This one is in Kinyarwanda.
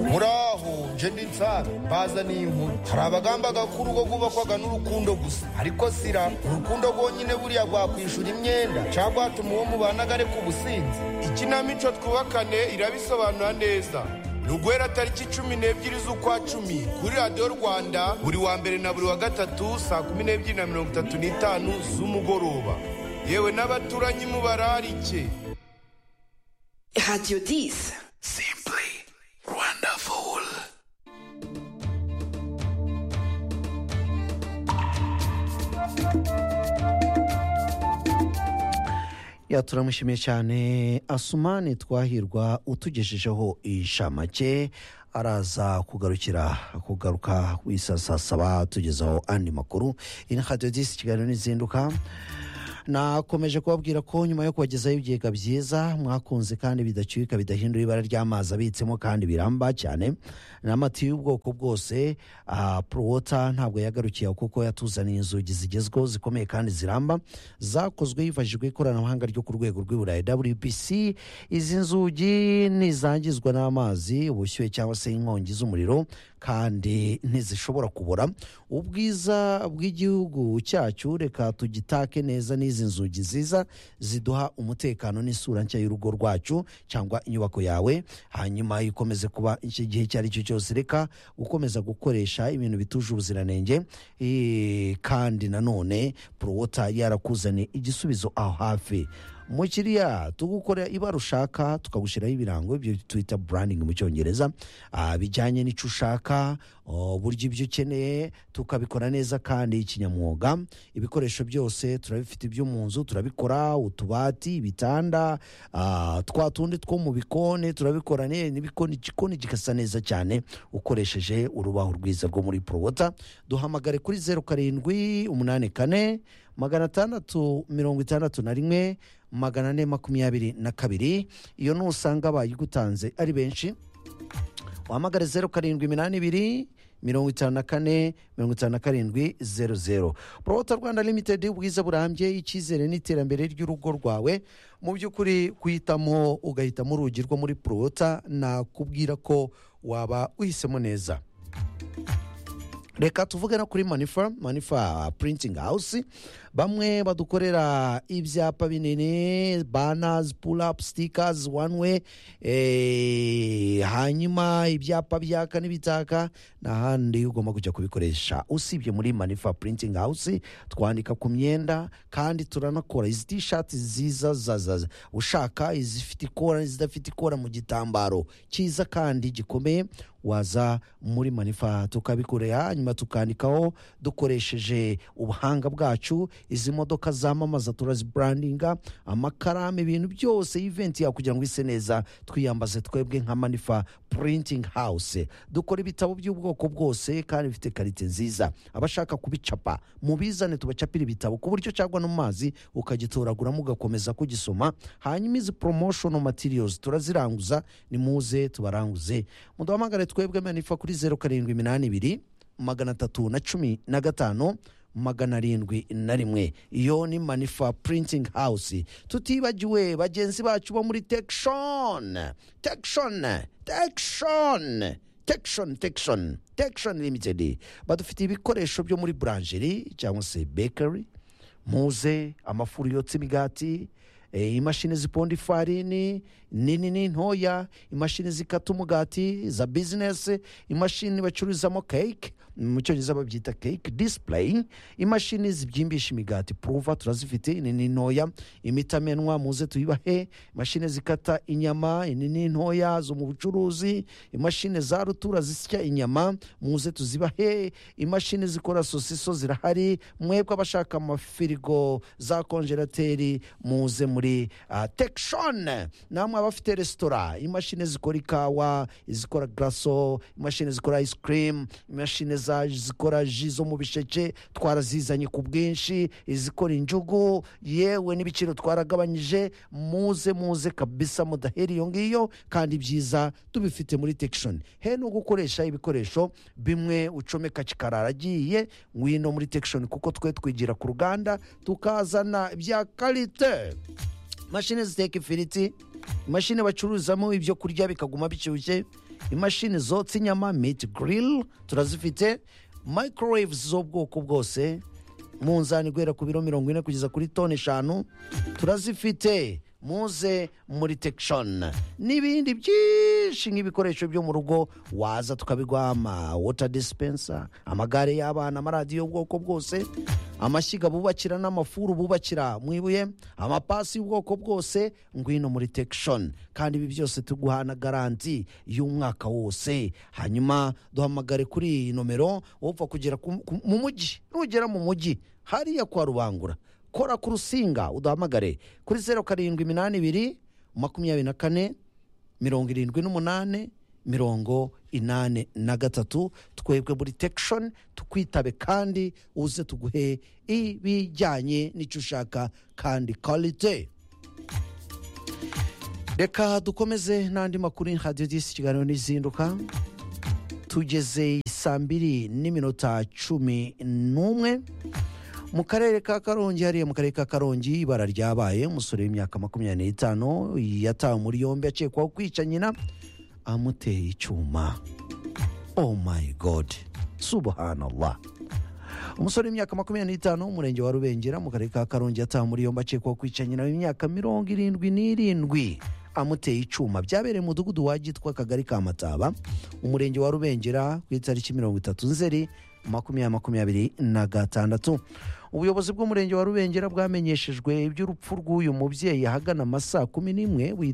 muraho nje ndi nsare mbaza n'inkuru hari abagamba agakuru ko kubakwaga n'urukundo gusa ariko sira urukundo rwonyine buriya rwakwishura imyenda cyangwa hatuma uwo mubanaga areka ubusinzi ikinamico twubakane irabisobanura neza Rugwera tariki cumi n'ebyiri z'ukwa cumi kuri radiyo rwanda buri wa mbere na buri wa gatatu saa kumi n'ebyiri na mirongo itatu n'itanu z'umugoroba yewe n'abaturanyi mubararike Radio 10. Simply wonderful. turamushimiye cyane asumani twahirwa utugejejeho inshamake araza kugarukira kugaruka ku isaa saba tugezaho andi makuru iyi ni radiyo disi kiganiro n'izinduka nakomeje kubabwira ko nyuma yo kubagezaho ibigega byiza mwakunze kandi bidacyuka bidahindura ibara ry'amazi abitsemo kandi biramba cyane n'amatiyo y'ubwoko bwose porowota ntabwo yagarukiye aho kuko yatuzaniye inzugi zigezweho zikomeye kandi ziramba zakozwe hifashishijwe ikoranabuhanga ryo ku rwego rw'iburayi wbc izi nzugi ntizangizwa n'amazi ubushyuhe cyangwa se inkongi z'umuriro kandi ntizishobora kubora ubwiza bw'igihugu cyacu reka tugitake neza n'izi nzugi nziza ziduha umutekano n'isura nshya y'urugo rwacu cyangwa inyubako yawe hanyuma ikomeze kuba iki gihe icyo ari cyo cyose reka gukomeza gukoresha ibintu bituje ubuziranenge Eh, kandi nanone porowota yarakuzaniye igisubizo aho hafi mukiriya tugukorera ibara ushaka tukagushyiraho ibirango ibyo twita burandingi mu cyongereza ah, bijyanye n'icyo ushaka oh, buryo ibyo ukeneye tukabikora neza kandi kinyamwuga ibikoresho byose turabifite ibyo mu nzu turabikora utubati ibitanda ah, twa tundi two mu bikoni turabikora ne- n'ibikoni igikoni kigasa neza cyane ukoresheje urubaho rwiza rwo muri porowota duhamagare kuri zeru karindwi umunani kane magana atandatu mirongo itandatu na rimwe magana ane makumyabiri na kabiri iyo nusanga bayigutanze ari benshi wahamagare zeru karindwi iminani ibiri mirongo itanu na kane mirongo itanu na karindwi zeru zeru porowota rwanda limitedi ubwiza burambye icyizere n'iterambere ry'urugo rwawe mu by'ukuri kuhitamo ugahitamo urugi rwo muri porowota nakubwira ko waba uhisemo neza reka tuvuge no kuri manifa manifa printing house bamwe badukorera ibyapa binini banners pull up stickers one way eh, hanyuma ibyapa byaka n'ibitaka n'ahandi ugomba kujya kubikoresha usibye muri manifa printing house twandika ku myenda kandi turanakora izi tishati nziza za- za- za- ushaka izifite ikora n'izidafite ikora mu gitambaro cyiza kandi gikomeye waza muri manifa tukabikorera hanyuma tukandikaho dukoresheje ubuhanga bwacu izi modoka zamamaza turaziburandinga amakaramu ibintu byose iventi yawe kugira ngo ise neza twiyambaze twebwe nka manifa printing house dukora ibitabo by'ubwoko bwose kandi bifite karite nziza abashaka kubicapa mubizane tubacapira ibitabo ku buryo cyangwa no mu mazi ukagitoraguramo ugakomeza kugisoma hanyuma izi promotional materials turaziranguza nimuze tubaranguze muduhamagare twebwe manifa kuri zeru karindwi iminani ibiri magana atatu na cumi na gatanu magana arindwi na rimwe iyo ni manifa printing house tutibagiwe bagenzi bacu bo muri tekishoni tekishoni tekishoni tekishoni tekishoni tekishoni limitedi badufitiye ibikoresho byo muri buranjeri cyangwa se bekari muze amafuru yotsa imigati eh, imashini ziponda ifarini nini n'intoya imashini zikata umugati za bizinesi imashini bacururizamo keke mu cyongereza babyita keke disipurayi imashini zibyimbisha imigati puruva turazifite nini n'intoya imitamenwa muze tuyibahe imashini zikata inyama nini n'intoya zo mu bucuruzi imashini za rutura zisya inyama muze tuzibahe imashini zikora sosiso zirahari mwebwe abashaka amafirigo za konjerateri muze muri uh, tekishoni namwe abafite resitora imashini zikora ikawa izikora garaso imashini zikora ice cream imashini za zikora ji zo mu bisheke twarazizanye ku bwinshi izikora injugu yewe n'ibiciro twaragabanyije muze muze kabisa mudahera iyo ngiyo kandi byiza tubifite muri tekishoni he no gukoresha ibikoresho bimwe ucomeka kikarara agiye ngwino muri tekishoni kuko twe twigira ku ruganda tukazana bya karite imashini ziteka ifiriti imashini bacururizamo ibyo kurya bikaguma bishyushye imashini zotsa inyama miti girili turazifite microwaves z'ubwoko bwose munzani guhera ku biro mirongo ine kugeza kuri toni eshanu turazifite muze muri tekishoni n'ibindi byinshi nk'ibikoresho byo mu rugo waza tukabiguha ama wota disipensa amagare y'abana amaradiyo y'ubwoko bwose amashyiga bubakira n'amafuru bubakira mu ibuye amapasi y'ubwoko bwose ngwino muri tekishoni kandi ibi byose tuguha na garanti y'umwaka wose hanyuma duhamagare kuri iyi nomero wapfa kugera ku- ku- mu mujyi nugera mu mujyi hariya kwa rubangura kora ku rusinga uduhamagare kuri zeru karindwi iminani ibiri makumyabiri na kane mirongo irindwi n'umunani mirongo inani na gatatu twebwe muri tekishoni tukwitabe kandi uze tuguhe ibijyanye n'icyo ushaka kandi karite reka dukomeze n'andi makuru ya radiyo disi ikiganiro n'izinduka tugeze saa mbiri n'iminota cumi n'umwe mu karere ka karongi hariya mu karere ka karongi ibara ryabaye umusore w'imyaka makumyabiri n'itanu yatawe muri yombi akekwaho kwica nyina amuteye icyuma oh my god subhanallah umusore w'imyaka makumyabiri n'itanu umurenge wa rubengera mu karere ka karongi yatawe muri yombi akekwaho kwica nyina w'imyaka mirongo irindwi n'irindwi amuteye icyuma byabereye mu mudugudu wa gitwa akagari ka mataba umurenge wa rubengera ku itariki mirongo itatu nzeri makumyabiri makumyabiri na gatandatu ubuyobozi bw'umurenge wa rubengera bwamenyeshejwe iby'urupfu rw'uyu mubyeyi ahagana amasaa kumi n'imwe wita